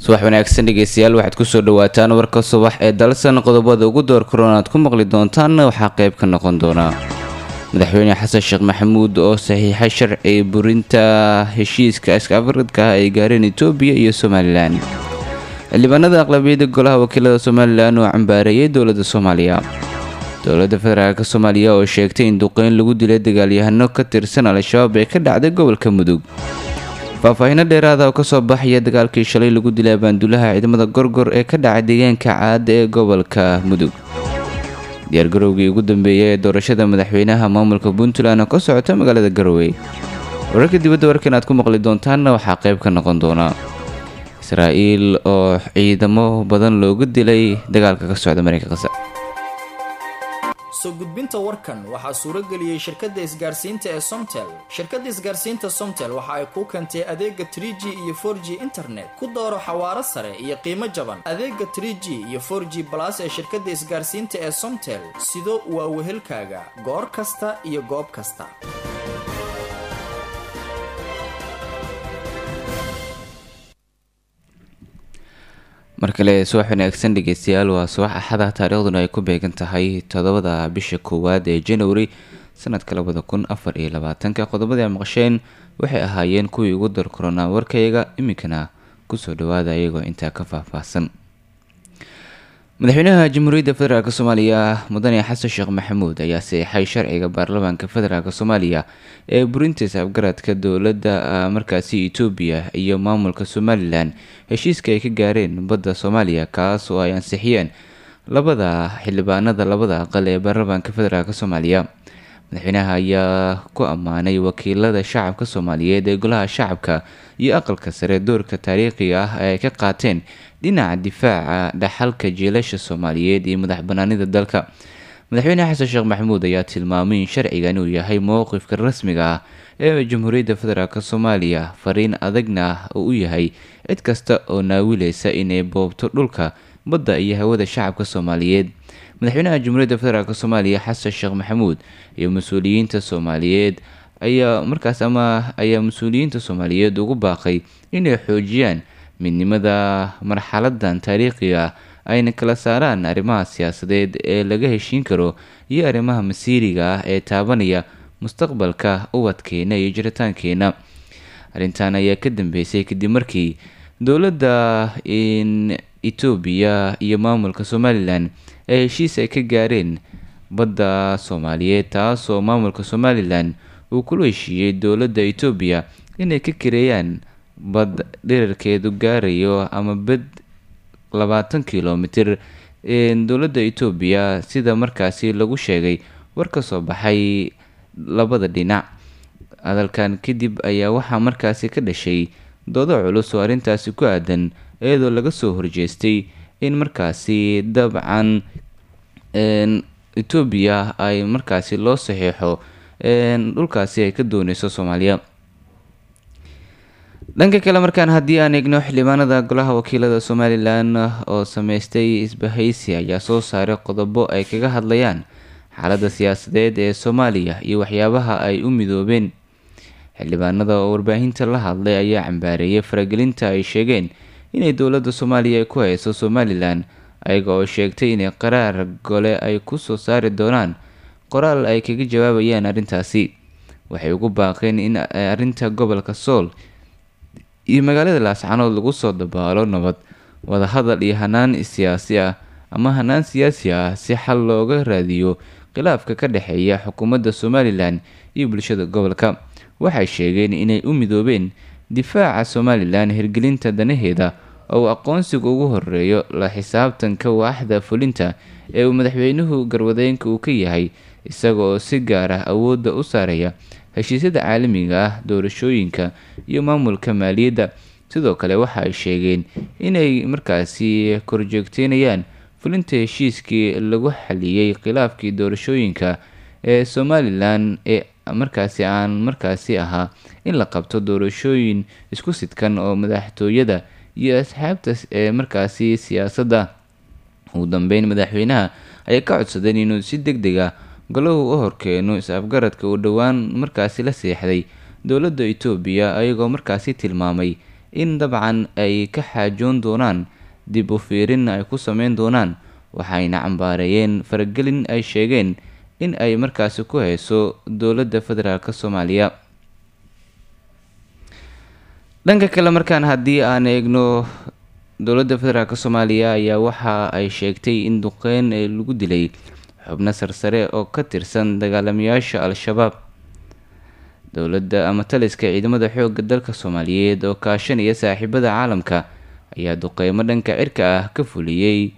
subax wanaagsan dhegeystayaal waxaad kusoo dhawaataan warka subax ee dalsan qodobada ugu door karoon aad ku maqli doontaanna waxaa qayb ka noqon doonaa madaxweyne xasan sheekh maxamuud oo saxiixay sharci burinta heshiiska iskaafridka ah ay gaareen etoobiya iyo somalilan xildhibaanada aqlabiyada golaha wakiilada somalilan oo cambaareeyay dowladda soomaaliya dowladda federaalk soomaaliya oo sheegtay in duqeyn lagu dilay dagaalyahano ka tirsan al-shabaab ee ka dhacday gobolka mudug faahfaahiino dheeraada oo kasoo baxaya dagaalkii shalay lagu dilay abaandulaha ciidamada gorgor ee ka dhacay deegaanka caada ee gobolka mudug diyaargarowgii ugu dambeeyay ee doorashada madaxweynaha maamulka puntland oo ka socota magaalada garowe wararka dibadda warkan aad ku maqli doontaanna waxaa qayb ka noqon doona israa'iil oo ciidamo badan loogu dilay dagaalka ka socda mareykanka qasa soo gudbinta warkan waxaa suuro geliyey shirkadda isgaarsiinta ee somtel shirkadda isgaarsiinta somtel waxa ay kuu keentay adeega trie g iyo for g internet ku dooro xawaaro sare iyo qiimo jaban adeega trie g iyo for g balas ee shirkadda isgaarsiinta ee somtel sido waa wehelkaaga goor kasta iyo goob kasta mar kale subax wanaagsan dhegeystayaal waa subax axada taariikhduna ay ku beegan tahay toddobada bisha koowaad ee january sanadka labada kun afar iyo labaatanka qodobadii a maqasheen waxay ahaayeen kuwii ugu dar koronaa warkayga iminkana kusoo dhawaada iyagoo intaa ka faahfaahsan madaxweynaha jamhuuriyadda federaalk soomaaliya mudane xasan sheekh maxamuud ayaa saxeixay sharciga baarlamaanka federaalk soomaaliya ee burinta isafgaradka dowladda markaasi etoobiya iyo maamulka somalilan heshiiska ay ka gaareen badda soomaaliya kaas oo ay ansixiyeen labada xildhibaanada labada aqal ee baarlamaanka federaalk soomaaliya madaxweynaha ayaa ku ammaanay wakiilada shacabka soomaaliyeed ee golaha shacabka iyo aqalka sare doorka taariikhiga ah ee ay ka qaateen dhinaca difaaca dhaxalka jiilasha soomaaliyeed iyo madax banaanida dalka madaxweyne xasan sheekh maxamuud ayaa tilmaamay in sharcigan uu yahay mowqifka rasmiga ah ee jamhuuriyadda federaalk soomaaliya fariin adagna ah oo u yahay cid kasta oo naawilaysa inay boobto dhulka badda iyo hawada shacabka soomaaliyeed madaxweynaha jamhuuriyadda federaalk soomaaliya xasan sheekh maxamuud iyo mas-uuliyiinta soomaaliyeed ayaa markaas ama ayaa mas-uuliyiinta soomaaliyeed ugu baaqay inay xoojiyaan midnimada marxaladan taariikhiga ayna kala saaraan arrimaha siyaasadeed ee laga heshiin karo iyo arrimaha masiiriga ah ee taabanaya mustaqbalka ubadkeena iyo jiritaankeena arrintan ayaa ka dambeysay kadib markii dowladda in etoobiya iyo maamulka somalilan ee heshiis ay ka gaareen badda soomaaliyeed taasoo maamulka somalilan uu kula heshiiyey dowladda etoobiya inay ka kareeyaan bad dherarkeedu gaarayo ama bad labaatan kilomitir dowladda etoobiya sida markaasi lagu sheegay war ka soo baxay labada dhinac hadalkan kadib ayaa waxaa markaasi ka dhashay doodo culus oo arrintaasi ku aadan iyadoo laga soo horjeestay in markaasi dabcan etoobiya ay markaasi loo saxiixo dhulkaasi ay ka dooneyso soomaaliya dhanka kale markaan haddii aan eegno xildhibaanada golaha wakiilada somalilan oo sameystay isbahaysi ayaa soo saaray qodobo ay kaga hadlayaan xaaladda siyaasadeed ee soomaaliya iyo waxyaabaha ay u midoobeen xildhibaanada oo warbaahinta la hadlay ayaa cambaareeyay faragelinta ay sheegeen inay dowladda soomaaliya ku hayso somalilan ayaga oo sheegtay inay qaraar gole ay kusoo saari doonaan qoraal ay kaga jawaabayaan arrintaasi waxay ugu baaqeen in arrinta gobolka sool iyo magaalada laascanood lagu soo dabaalo nabad wadahadal iyo hanaan siyaasi ah ama hanaan siyaasi ah si xal looga raadiyo khilaafka ka dhexeeya xukuumadda somalilan iyo bulshada gobolka waxay sheegeen inay u midoobeen difaaca somalilan hirgelinta danaheeda oo aqoonsiga ugu horeeyo la xisaabtanka waaxda fulinta ee uu madaxweynuhu garwadeynka uu ka yahay isaga oo si gaar ah awoodda u saaraya heshiisyada caalamiga ah doorashooyinka iyo maamulka maaliyadda sidoo kale waxa ay sheegeen inay markaasi korjoogteynayaan fulinta heshiiskii lagu xaliyey khilaafkii doorashooyinka ee somalilan ee markaasi aan markaasi ahaa in la qabto doorashooyin isku sidkan oo madaxtooyada iyo asxaabta ee markaasi siyaasadda ugu dambeyn madaxweynaha ayaa ka codsadeen inuu si deg deg ah golahu u horkeeno is-afgaradka uu dhowaan markaasi la seexday dowladda etoobiya ayagoo markaasi tilmaamay in dabcan ay ka xaajoon doonaan dib u fiirin ay ku sameyn doonaan waxayna cambaareeyeen faragelin ay sheegeen in ay markaasi ku hayso dowladda federaalk soomaaliya dhanka kale markaan haddii aan eegno dowladda federaalk soomaaliya ayaa waxa ay sheegtay in duqeyn lagu dilay xubno sarsare oo ka tirsan dagaalamayaasha al-shabaab dowladda ama taliska ciidamada xoogga dalka soomaaliyeed oo kaashanaya saaxiibada caalamka ayaa duqeymo dhanka cirka ah ka fuliyey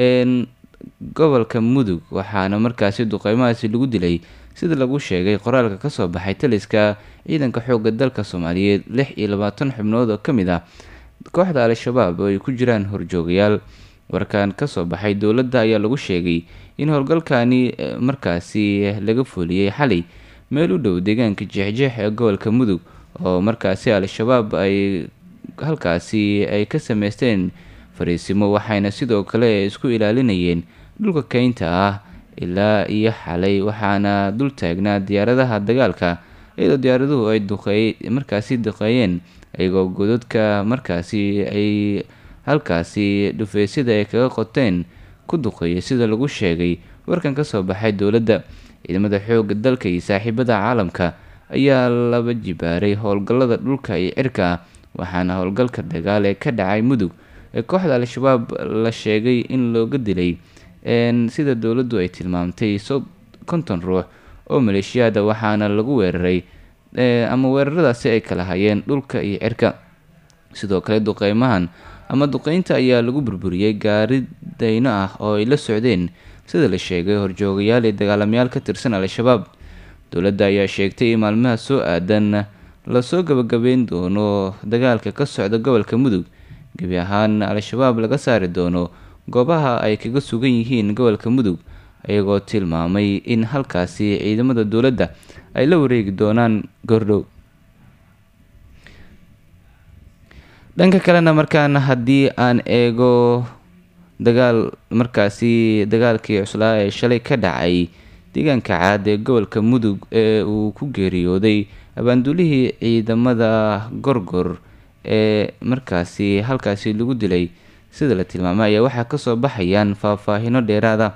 gobolka mudug waxaana markaasi duqeymahaasi lagu dilay sida lagu sheegay qoraalka kasoo baxay taliska ciidanka xoogga dalka soomaaliyeed lix iyo labaatan xubnood oo kamid ah kooxda al-shabaab oo ay ku jiraan horjoogayaal warkan kasoo baxay dowladda ayaa lagu sheegay in howlgalkani markaasi laga fuliyey xalay meel u dhow deegaanka jeexjeex ee gobolka mudug oo markaasi al-shabaab ay halkaasi ay ka sameysteen fariisimo waxayna sidoo kale isku ilaalinayeen dhulka keynta ah ilaa iyo xalay waxaana dul taagnaa diyaaradaha dagaalka iyadoo diyaaraduhu ay duqeey markaasi duqeeyeen iyagoo godadka markaasi ay halkaasi dhufeysyada ay kaga qoteen ku duqeeyay sida lagu sheegay warkan kasoo baxay dowladda ciidamada xoogga dalka iyo saaxiibada caalamka ayaa laba jibaaray howlgallada dhulka iyo cirka ah waxaana howlgalka dagaal ee ka dhacay mudug ee kooxda al-shabaab la sheegay in looga dilay sida dowladdu ay tilmaamtay konton ruux oo maleeshiyaada waxaana lagu weeraray ama weeraradaasi ay kala hayeen dhulka iyo cirka sidoo kale duqeymahan ama duqeynta ayaa lagu burburiyey gaari dayno ah oo ay la socdeen sida la sheegay horjoogayaal iyo dagaalamayaal ka tirsan al-shabaab dowladda ayaa sheegtay in maalmaha soo aadan lasoo gabagabeyn doono dagaalka ka socda gobolka mudug gebi ahaan al-shabaab laga saari doono goobaha ay kaga sugan yihiin gobolka mudug iyagoo tilmaamay in halkaasi ciidamada dowladda ay la wareegi doonaan gordhow dhanka kalena markaan haddii aan eego dagaal markaasi dagaalkii cuslaa ee shalay ka dhacay deegaanka caad ee gobolka mudug ee uu ku geeriyooday abaanduulihii ciidamada gorgor ee markaasi halkaasi lagu dilay sida la tilmaamay ayaa waxaa kasoo baxayaan faahfaahino dheeraada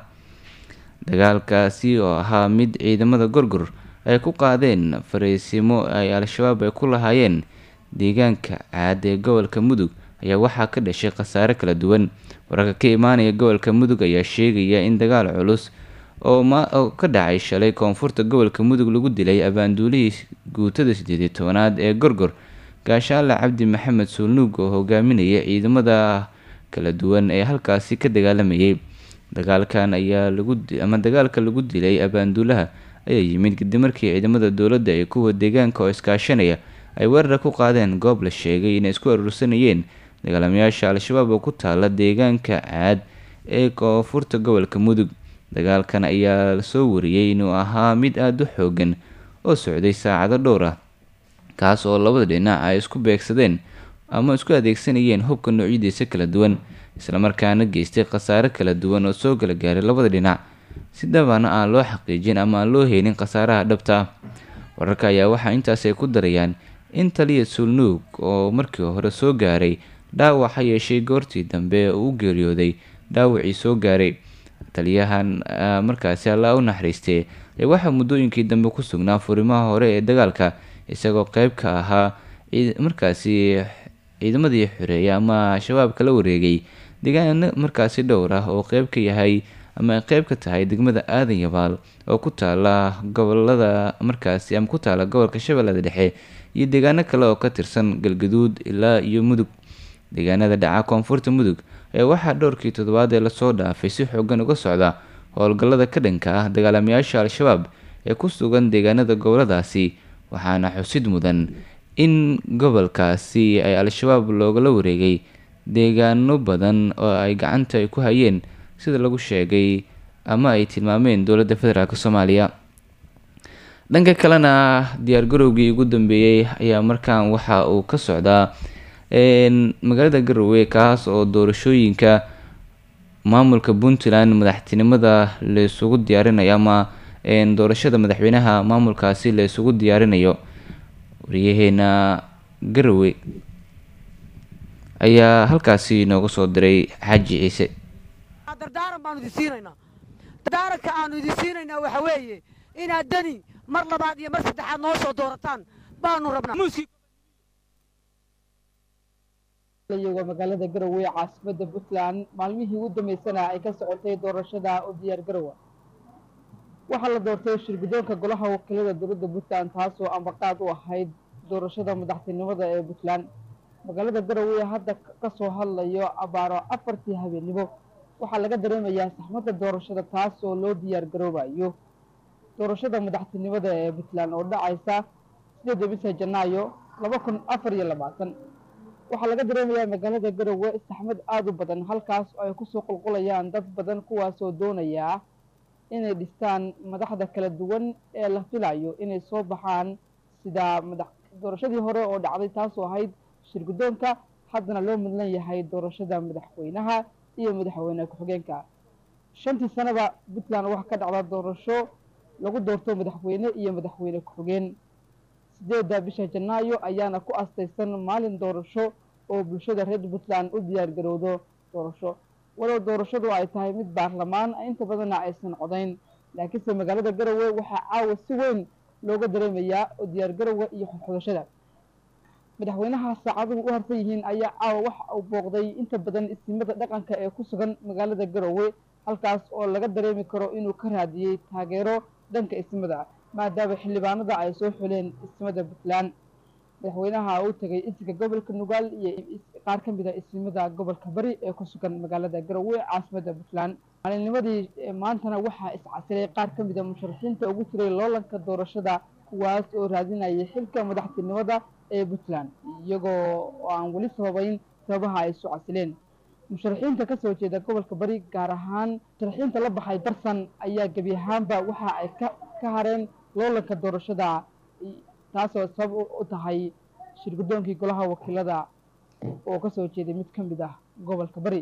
dagaalkaasi oo ahaa mid ciidamada gorgor ay ku qaadeen fariisimo ay al-shabaab ay ku lahaayeen deegaanka caad ee gobolka mudug ayaa waxaa ka dhashay khasaare kala duwan wararka ka imaanaya gobolka mudug ayaa sheegaya in dagaal culus oo ka dhacay shalay koonfurta gobolka mudug lagu dilay abaanduulihii guutada sideediy tobanaad ee gorgor gaashaale cabdi maxamed suulnuug oo hogaaminaya ciidamada kala duwan ee halkaasi ka dagaalamayay dagaalkan ayaa laguma dagaalka lagu dilay abaanduulaha ayaa yimid kadib markii ciidamada dowladda ee kuwa deegaanka oo iskaashanaya ay weerar ku qaadeen goob la sheegay inay isku aruursanayeen dagaalamayaasha al-shabaab oo ku taala deegaanka caad ee koonfurta gobolka mudug dagaalkan ayaa lasoo wariyey inuu ahaa mid aada u xoogan oo socday saacado dhowr ah kaas oo labada dhinac ay isku beegsadeen ama isku adeegsanayeen hubka noocyadiisa kala duwan islamarkaana geystay khasaare kala duwan oo soo kala gaaray labada dhinac si dhabana aan loo xaqiijin ama aan loo heynin khasaaraha dhabta ah wararka ayaa waxaa intaas ay ku darayaan in taliya suulnuug oo markii hore soo gaaray dhaawac ha yeeshay goortii dambe uu u geeriyooday dhaawacii soo gaaray taliyahan markaasi allaa u naxariistee ee waxaa muddooyinkii dambe ku sugnaa furimaha hore ee dagaalka isagoo qeyb ka ahaa markaasi ciidamadii xoreeya ama shabaab kala wareegay deegaano markaasi dhowr ah oo qeyb ka yahay ama ay qeyb ka tahay degmada aadan yabaal oo ku taala gobolada markaasi ama ku taala gobolka shabeellada dhexe iyo deegaano kale oo ka tirsan galgaduud ilaa iyo mudug deegaanada dhaca koonfurta mudug ayaa waxaa dhowrkii toddobaad ee lasoo dhaafay si xoogan uga socda howlgallada ka dhanka ah dagaalamayaasha al-shabaab ee ku sugan deegaanada goboladaasi waxaana xusid mudan in gobolkaasi ay al-shabaab loogala wareegay deegaano badan oo ay gacanta ay ku hayeen sida lagu sheegay ama ay tilmaameen dowladda federaalk soomaaliya dhanka kalena diyaargarowgii ugu dambeeyey ayaa markaan waxa uu ka socdaa magaalada garowe kaas oo doorashooyinka maamulka puntland madaxtinimada laysugu diyaarinayo ama doorashada madaxweynaha maamulkaasi laysugu diyaarinayo wariyaheena garowe ayaa halkaasi nooga soo diray xaaji ciise dardaaran baanu idin siinaynaa dardaaranka aanu idin siinaynaa waxa weeye inaad dani mar labaad iyo mar saddexaad noo soo doorataan baanu rabnaa waa magaalada garowe caasimada puntland maalmihii ugu dambeysana ay ka socotay doorashada u diyaar garowa waxaa la doortay shirgudoonka golaha wakiilada dowladda puntland taasoo ambaqaad u ahayd doorashada madaxtinimada ee puntland magaalada garowe hadda kasoo hadlayo abaaro afartii habeennimo waxaa laga dareemayaa saxmadda doorashada taas oo loo diyaar garoobayo doorashada madaxtinimada ee puntland oo dhacaysa sideeda bisha janaayo laba kun afar iyo labaatan waxaa laga dareemayaa magaalada garowe saxmad aada u badan halkaas oo ay kusoo qulqulayaan dad badan kuwaasoo doonaya inay dhistaan madaxda kala duwan ee la filayo inay soo baxaan sida madax doorashadii hore oo dhacday taasoo ahayd shirgudoonka haddana loo mudlan yahay doorashada madaxweynaha iyo madaxweyne ku-xigeenka shantii sanaba puntland waxaa ka dhacda doorasho lagu doorto madaxweyne iyo madaxweyne ku-xigeen sideedda bisha janaayo ayaana ku astaysan maalin doorasho oo bulshada reer puntland u diyaar garowdo doorasho walow doorashadu ay tahay mid baarlamaan inta badanna aysan codayn laakiinse magaalada garowe waxaa caawa si weyn looga dareemayaa oo diyaar garowa iyo xodxodashada madaxweynaha saacaduhu u harsan yihiin ayaa caawa waxa uu booqday inta badan isimada dhaqanka ee ku sugan magaalada garowe halkaas oo laga dareemi karo inuu ka raadiyey taageero dhanka ismada maadaama xildhibaanada ay soo xuleen ismada puntland madaxweynaha uu tegay isinka gobolka nugaal iyo qaar ka mid a ismada gobolka bari ee ku sugan magaalada garowe caasimada puntland maalinnimadii maantana waxaa iscasilay qaar ka mid a musharaxiinta ugu jiray loolanka doorashada kuwaas oo raadinayay xilka madaxtinimada ee puntland iyagoo aan weli sababeyn sababaha ay isu casileen musharaxiinta kasoo jeeda gobolka bari gaar ahaan musharaxiinta la baxay darsan ayaa gebi ahaanba waxa ay ka ka hareen loolanka doorashada taasoo sabab u tahay shirgudoonkii golaha wakiilada oo kasoo jeeday mid ka mid ah gobolka bari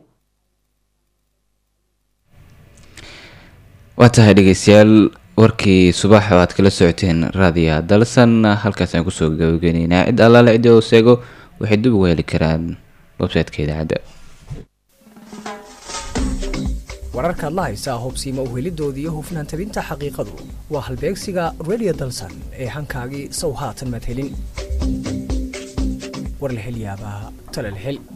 waa tahay dhegeystayaal warkii subax oo aad kala socoteen raadiya dalsan halkaas aan kusoo gabageyneynaa cid allaale ciddi oo seego waxay dib uga heli karaan website-ka idaacadda wararkaad la haysaa hobsiima uhelidooda iyo hufnaan tabinta xaqiiqadu waa halbeegsiga radio dalsan ee hankaagii sow haatan madhelin war la hel yaabaa tala la hel